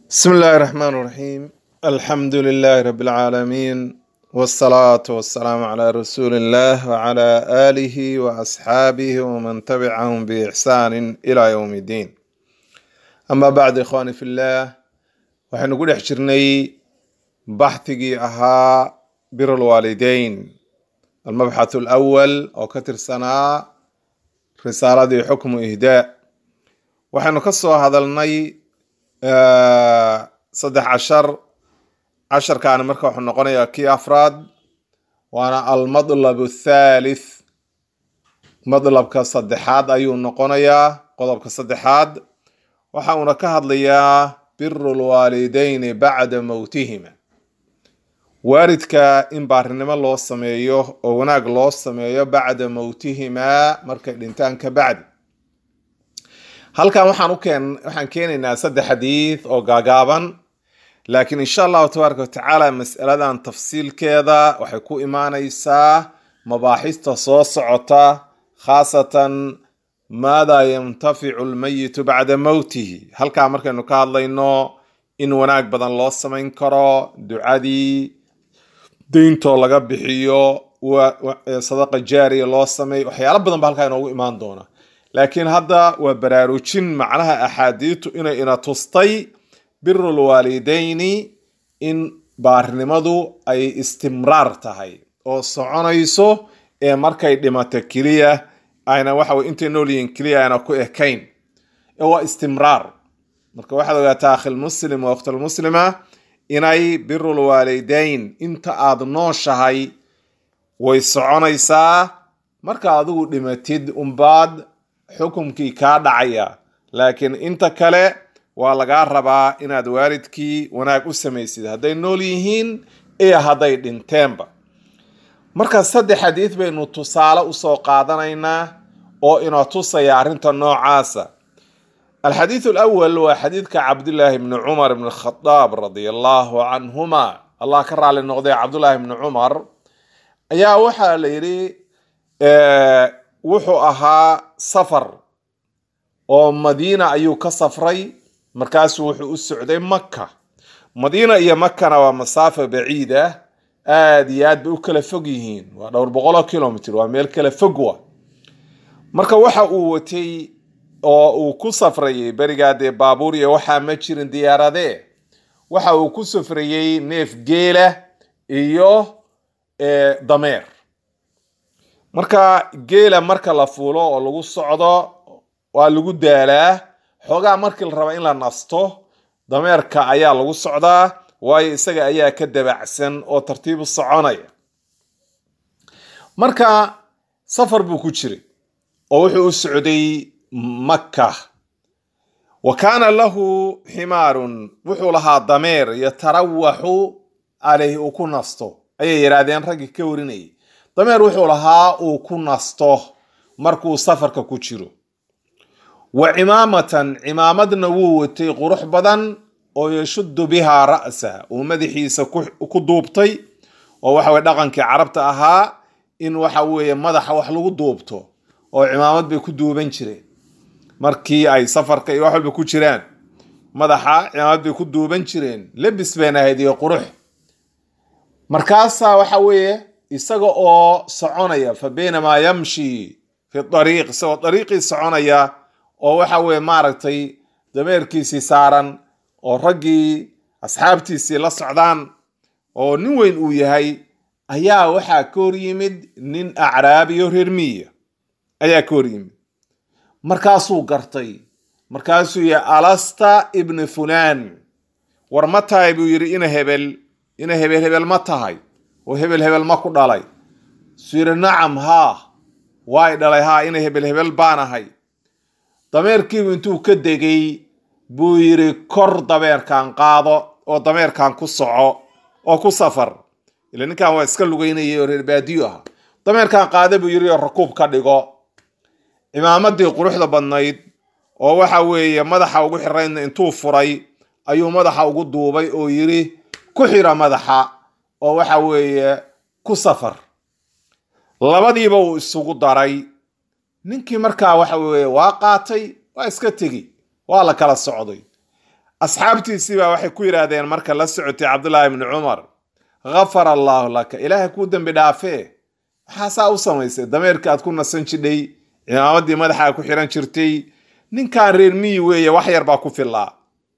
بسم الله الرحمن الرحيم الحمد لله رب العالمين والصلاة والسلام على رسول الله وعلى آله وأصحابه ومن تبعهم بإحسان إلى يوم الدين أما بعد إخواني في الله وحين نقول احجرني بحثي أها بر الوالدين المبحث الأول أو كتر سنة رسالة حكم إهداء وحين نقصوا هذا الني saddex cashar casharkaani marka wuxuu noqonayaa kii afraad waana almadlab athalith madlabka saddexaad ayuu noqonayaa qodobka saddexaad waxa uuna ka hadlayaa biru lwaalideyni bacda mowtihima waalidka in baarinimo loo sameeyo oo wanaag loo sameeyo bacda mowtihimaa markay dhintaan ka bacdi halkan waxaan ukeen waxaan keenaynaa saddex xadiid oo gaagaaban laakiin insha allahu tabaaraka watacaala mas'aladan tafsiilkeeda waxay ku imaanaysaa mabaaxista soo socota khaasatan maadaa yantaficu lmayitu bacda mowtihi halkaa markaynu ka hadlayno in wanaag badan loo samayn karo ducadii deyntoo laga bixiyo sadaqa jaariya loo sameeyo waxyaalo badan ba halkaa inoogu imaan doona laakiin hadda waa baraarujin macnaha axaadiitu inay ina tustay biru lwaalideyni in baarinimadu ay istimraar tahay oo soconayso ee markay dhimato keliya ayna waxawey intay noolyihiin keliya ayna ku ekayn ee waa istimraar marka waxaad ogaataa akhilmuslim wa waqtilmuslima inay biru lwaalideyn inta aada nooshahay way soconaysaa marka adigu dhimatid umbaad xukumkii kaa dhacaya laakiin inta kale waa lagaa rabaa inaad waalidkii wanaag u samaysid hadday nool yihiin iyo hadday dhinteenba marka saddex xadiid baynu tusaale usoo qaadanaynaa oo ina tusaya arrinta noocaasa alxadiid alawal waa xadiidka cabdillaahi bni cumar bni khadaab radia allahu canhuma allah ka raali noqday cabdullaahi bni cumar ayaa waxaa la yidhi wuxuu ahaa safar oo madiina ayuu ka safray markaasuu wuxuu u socday maka madiina iyo makana waa masaafa baciid ah aada iyo aad bay u kala fog yihiin waa dhowr boqoloo kilomitr waa meel kala fog wa marka waxa uu watay oo uu ku safrayay berigaa dee baabuur iyo waxaa ma jirin diyaaradee waxa uu ku safrayey neef geela iyo dameer marka geela marka la fuulo oo lagu socdo waa lagu daalaa xoogaa markii la raba in la nasto dameerka ayaa lagu socdaa waayo isaga ayaa ka dabacsan oo tartiibu soconaya marka safar buu ku jiray oo wuxuu u socday makka wa kaana lahu ximaarun wuxuu lahaa dameer yatarawaxu caleyhi uu ku nasto ayay yidhaahdeen raggii ka warinayay dameer wuxuu lahaa uu ku nasto markuu safarka ku jiro wa cimaamatan cimaamadna wuu watay qurux badan oo yashuddu bihaa ra'sa uu madaxiisa ku duubtay oo waxa weye dhaqankii carabta ahaa in waxa weeye madaxa wax lagu duubto oo cimaamad bay ku duuban jireen markii ay safarka iyo wax walba ku jiraan madaxa cimaamad bay ku duuban jireen lebis bayna ahayd iyo qurux markaasaa waxa weeye isaga oo soconaya fa baynamaa yamshi fi dariiq isagoo dariiqii soconaya oo waxa weye maaragtay dameerkiisii saaran oo raggii asxaabtiisii la socdaan oo nin weyn uu yahay ayaa waxaa ka hor yimid nin acraabiyo reer miya ayaa ka hor yimid markaasuu gartay markaasuu yihi alasta ibni fulaan war ma tahay buu yidhi ina hebel ina hebel hebel ma tahay oo hebel hebel ma ku dhalay suu yidhi nacam haa waay dhalay haa ina hebel hebel baan ahay dameerkiibu intuu ka degay buu yidhi kor dameerkan qaado oo dameerkan ku soco oo ku safar ila ninkan waa iska lugeynayay oo reer baadiyo ah dameerkan qaado buu yidhi oo rakuub ka dhigo cimaamadii quruxda badnayd oo waxa weeye madaxa ugu xiraydna intuu furay ayuu madaxa ugu duubay oo yidhi ku xira madaxa oo waxa weeye ku safar labadiiba uu isugu daray ninkii markaa waxa weeye waa qaatay waa iska tegi waa la kala socday asxaabtiisii baa waxay ku yidhaahdeen marka la socotay cabdullaahi ibni cumar ghafara allaahu laka ilaahay kuu dembi dhaafee maxaa saa u samaysay dameerka aad ku nasan jidhay cimaamaddii madaxaa ku xiran jirtay ninkan reer miyi weeye wax yar baa ku fillaa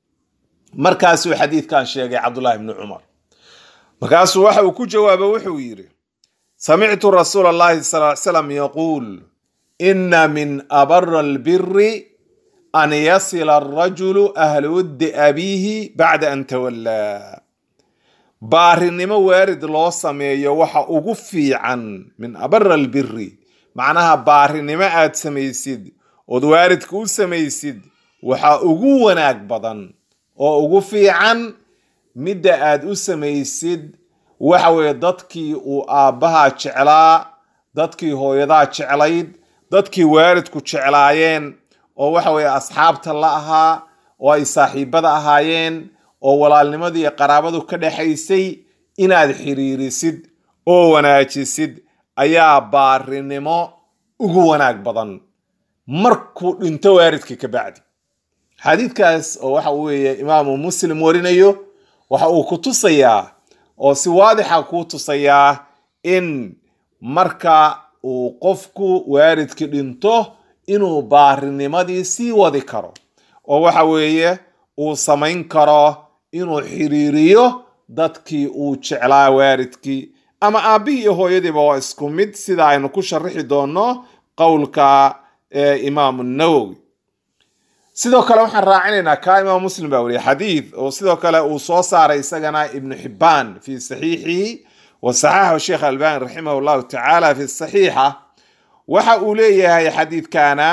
markaasuu xadiidkan sheegay cabdullaahi ibni cumar markaasuu waxa uu ku jawaaba wuxuu yidhi samictu rasuula allahi sal ly slam yaquul ina min abara albiri an yasila arajulu ahla wuddi abiihi bacda an tawallaa baarinimo waarid loo sameeyo waxa ugu fiican min abara albiri macnaha baarinimo aad samaysid ood waaridka u samaysid waxa ugu wanaag badan oo ugu fiican midda aad u samaysid waxa weeye dadkii uu aabbahaa jeclaa dadkii hooyadaa jeclayd dadkii waaridku jeclaayeen oo waxa weeye asxaabta la ahaa oo ay saaxiibada ahaayeen oo walaalnimadii iyo qaraabadu ka dhexaysay inaad xiriirisid oo wanaajisid ayaa baarinimo ugu wanaag badan markuu dhinto waaridkii ka bacdi xadiidkaas oo waxa weeye imaamu muslim warinayo waxa uu ku tusayaa oo si waadixa kuu tusayaa in marka uu qofku waaridkii dhinto inuu baarinimadii sii wadi karo oo waxa weeye uu samayn karo inuu xiriiriyo dadkii uu jeclaa waaridkii ama aabbihii iyo hooyadiiba waa isku mid sida aynu ku sharixi doonno qowlka imaamu nawowi sidoo kale waxaan raacinaynaa ka imaam muslim baa weriye xadiid oo sidoo kale uu soo saaray isagana ibnu xibbaan fi saxiixihi wa saxaxahu sheekh albani raximah llahu tacaala fi saxiixa waxa uu leeyahay xadiidkana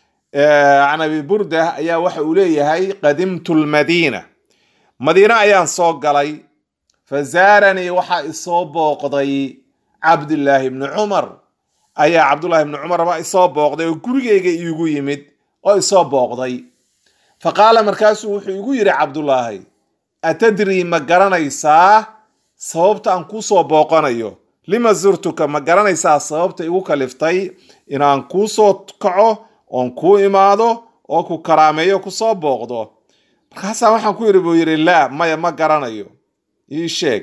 can abi burda ayaa waxa uu leeyahay qadimtu lmadiina madiine ayaan soo galay fa zaaranii waxaa isoo booqday cabdullaahi ibni cumar ayaa cabdullahi ibni cumar baa isoo booqday oo gurigayga iigu yimid oo isoo booqday fa qaala markaasuu wuxuu igu yidhi cabdullaahi atadrii ma garanaysaa sababta aan kuu soo booqanayo lima zurtuka ma garanaysaa sababta igu kaliftay inaan kuu soo kaco oon kuu imaado oo ku karaameeyo kusoo booqdo markaasaa waxaan ku yidhi buu yidhi laa maya ma garanayo ii sheeg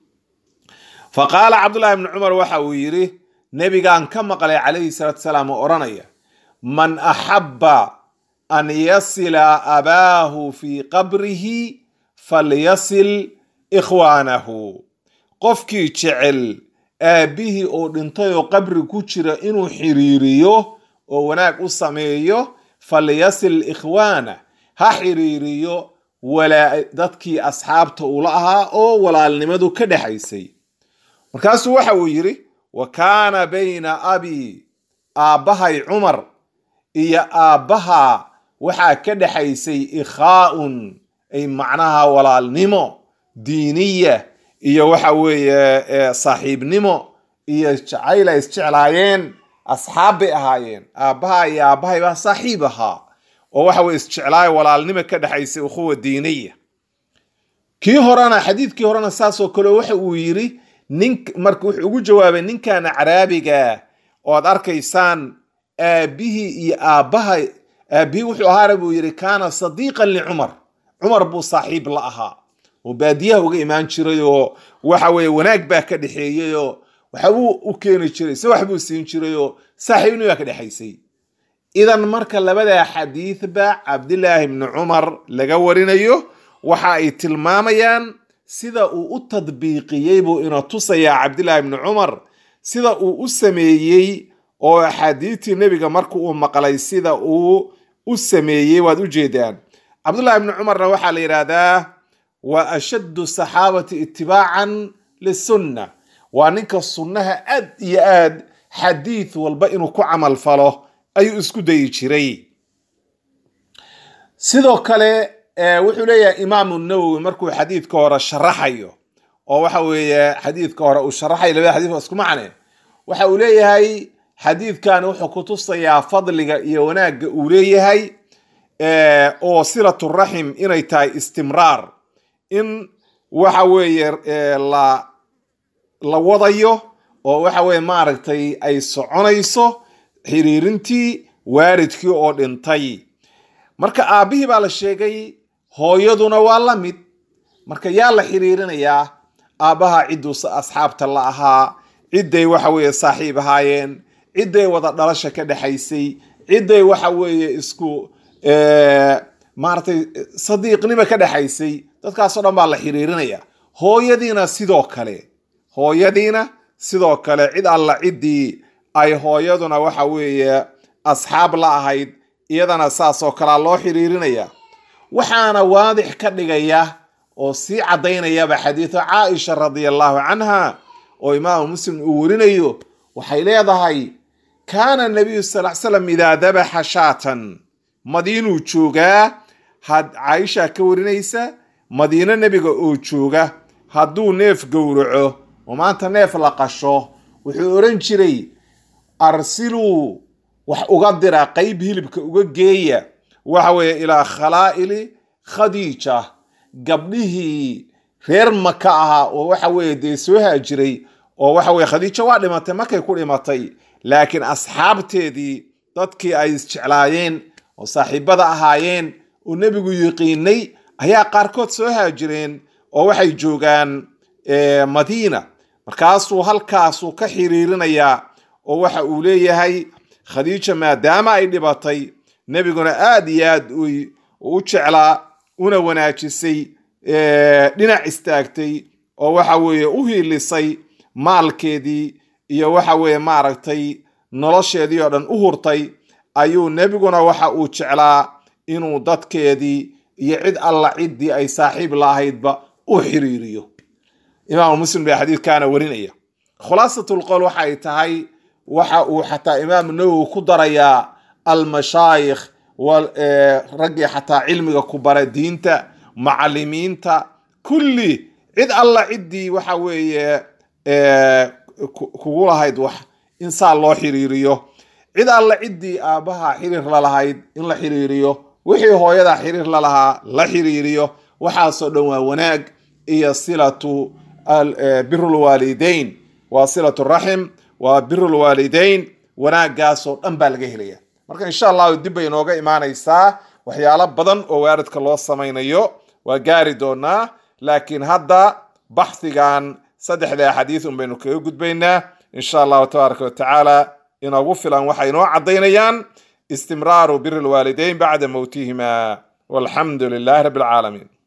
fa qaala cabdullahi ibni cumar waxa uu yidhi nebigaan ka maqlay calayhi salaatu salaam oo odhanaya man axabba an yasila abaahu fii qabrihi falyasil ikhwaanahu qofkii jecel aabbihii oo dhintay oo qabri ku jira inuu xiriiriyo oo wanaag u sameeyo falyasil ikhwaana ha xiriiriyo dadkii asxaabta ula ahaa oo walaalnimadu ka dhexaysay markaasuu waxa uu yidhi wa kaana bayna abi aabbahay cumar iyo aabbaha waxaa ka dhexaysay ikhaa'un ay macnaha walaalnimo diiniya iyo waxa weeye saaxiibnimo iyo jacayl ay isjeclaayeen asxaab bay ahaayeen aabbaha iyo aabbahay baa saaxiib ahaa oo waxa weye isjeclaayo walaalnimo ka dhexaysay ukhuwa diiniya kii horena xadiidkii horena saasoo kale waxa uu yidhi nin marka wuxuu ugu jawaabay ninkan caraabiga oo ad arkaysaan aabbihii iyo aabbaha aabbihii wuxuu ahaana buu yidhi kaana sadiiqan licumar cumar buu saaxiib la ahaa oo baadiyaha uga imaan jiray oo waxa weeye wanaag baa ka dhexeeyey oo waxbuu u keeni jiray se wax buu siin jiray oo saaxiibni baa ka dhexaysay idan marka labadaa xadiidba cabdilaahi bni cumar laga warinayo waxa ay tilmaamayaan sida uu u tadbiiqiyey buu ina tusayaa cabdilaahi bni cumar sida uu u sameeyey oo axaadiidtii nebiga marka uu maqlay sida uu u sameeyey waad u jeedaan cabdullahi bni cumarna waxaa la yidhaahdaa waa ashaddu saxaabati itibaacan lisunna waa ninka sunnaha aad iyo aad xadiid walba inuu ku camal falo ayuu isku dayi jiray sidoo kale wuxuu leeyahay imaamu nawowi markuu xadiidka hore sharaxayo oo waxa weeye xadiidka hore uu sharaxayo labada xadiid waa isku macne waxa uu leeyahay xadiidkan wuxuu ku tusayaa fadliga iyo wanaagga uu leeyahay oo silaturaxim inay tahay istimraar in waxa weeye la la wadayo oo waxa weye maaragtay ay soconayso xiriirintii waaridkii oo dhintay marka aabbihii baa la sheegay hooyaduna waa la mid marka yaa la xiriirinayaa aabbaha cidduu asxaabta la ahaa cidday waxa weeye saaxiib ahaayeen cidday wada dhalasha ka dhexaysay cidday waxa weeye isku maaratay sadiiqnimo ka dhexaysay dadkaasoo dhan baa la xiriirinaya hooyadiina sidoo kale hooyadiina sidoo kale cid alla ciddii ay hooyaduna waxa weeye asxaab la ahayd iyadana saasoo kalea loo xiriirinaya waxaana waadix ka dhigaya oo sii caddaynayaba xadiidu caaisha radia allahu canha oo imaamu muslim uu werinayo waxay leedahay kaana nabiyu sal l slam idaa dabaxa shaatan madiinuu joogaa had caaisha ka warinaysa madiino nebiga oo jooga hadduu neef gowraco oo maanta neef la qasho wuxuu oran jiray arsiluu wax uga dira qeyb hilibka uga geeya waxa weeye ilaa khalaa'ili khadiija gabdhihii reer maka ahaa oo waxa weeye dee soo haajiray oo waxa weye khadiijo waa dhimatay markay ku dhimatay laakiin asxaabteedii dadkii ay isjeclaayeen oo saaxiibada ahaayeen oo nebigu yiqiinay ayaa qaarkood soo haajireen oo waxay joogaan madiina markaasuu halkaasuu ka xiriirinayaa oo waxa uu leeyahay khadiija maadaama ay dhibatay nebiguna aada iyo aad u jeclaa una wanaajisay dhinac istaagtay oo waxa weeye u hiilisay maalkeedii iyo waxa weeye maaragtay nolosheedii oo dhan u hurtay ayuu nebiguna waxa uu jeclaa inuu dadkeedii iyo cid alla ciddii ay saaxiib la ahaydba u xiriiriyo imaamu muslim baa xadiidkaana warinaya khulaasatlqowl waxay tahay waxa uu xataa imaamu nawowi ku darayaa almashaayikh raggii xataa cilmiga ku bara diinta macalimiinta kulli cid alla ciddii waxa weeye kugu lahayd wax in saa loo xiriiriyo cid alla ciddii aabbaha xiriir lalahayd in la xiriiriyo wixii hooyada xiriir lalahaa la xiriiriyo waxaasoo dhan waa wanaag iyo silatu birulwaalideyn waa silatu raxim waa birulwaalideyn wanaaggaasoo dhan baa laga helaya marka insha allahu dib bay inooga imaanaysaa waxyaalo badan oo waaridka loo samaynayo waa gaari doonaa laakiin hadda baxhigan saddexda axaadiis un baynu kaga gudbaynaa insha allahu tabaaraka watacaala inoogu filan waxay inoo caddaynayaan istimraaru biri lwaalideyn bacda mowtihima walxamdu lilahi rabbi alcaalamiin